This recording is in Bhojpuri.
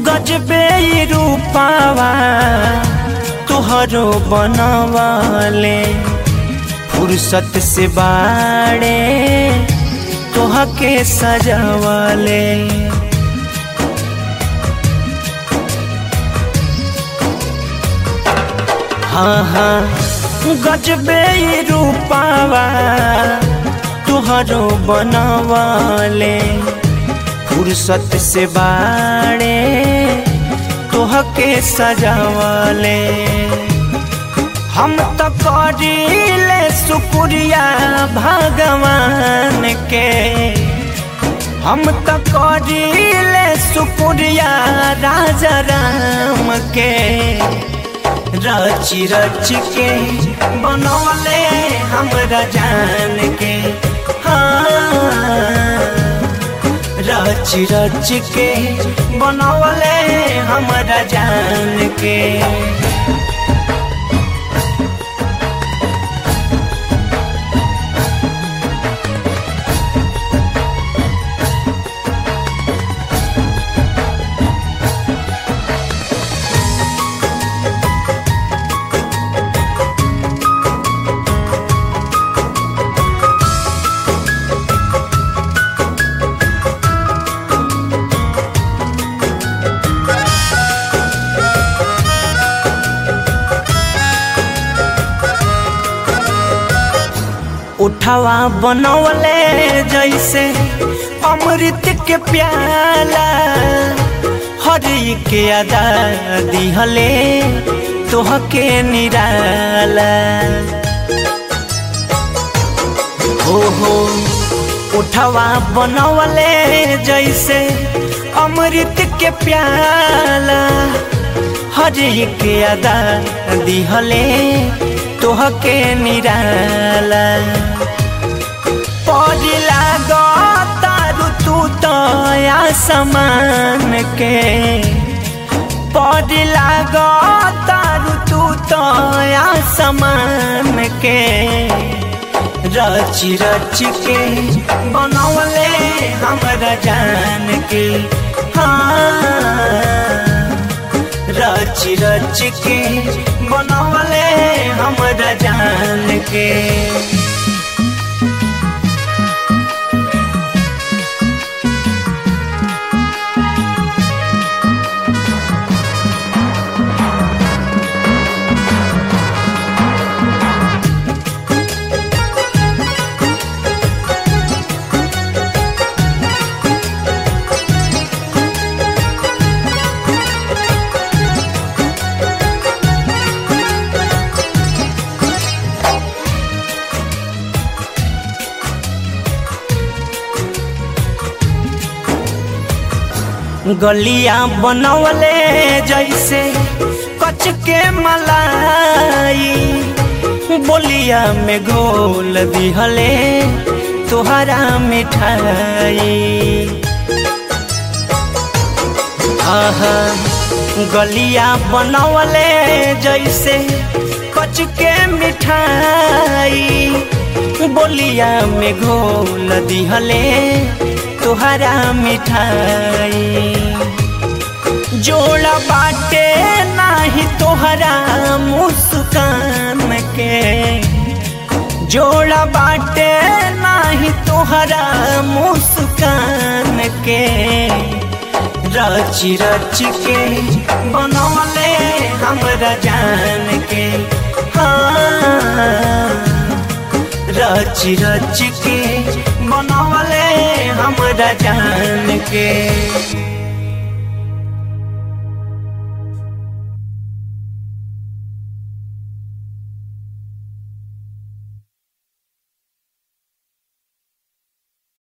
गजबे ई रूपावा तुहरो बनवाले फुर्सत से बाड़े तोहके सजावाले हाँ हाँ गजबे ई रूपावा तुहरो बनवाले फुर्सत से बाड़े तोहके सजावाले हम तो करीले शुक्रिया भगवान के हम तो करीले शुक्रिया राजा राम के रच रच के बनौले हमरा जान के हाँ रच रच के बनौले हमरा जान के उठवा बनौले जैसे अमृत के प्याला हरी के अदा दिहले तोहके निराला हो हो उठवा बनौले जैसे अमृत के प्याला हरी के अदा दिहले तोहके निराला पड़िला तारू तू तो आसमान के पड़िला तारू तू तो आसमान के रच रच के बनौले हमरा जान के हाँ रच रच के बनौले हमरा जान के गलिया बनवले जैसे कच के मलाई बोलिया में घोल दिहले तोहरा मिठाई आहा गलिया बनवले जैसे कच के मिठाई बोलिया में घोल दिहले तोहरा मिठाई जोड़ा बाटे नाही तोहरा मुस्कान के जोड़ा बाटे नाही तोहरा मुस्कान के रच रच के बनौले हमरा जान के हाँ रच रच के बनौले हमरा जान के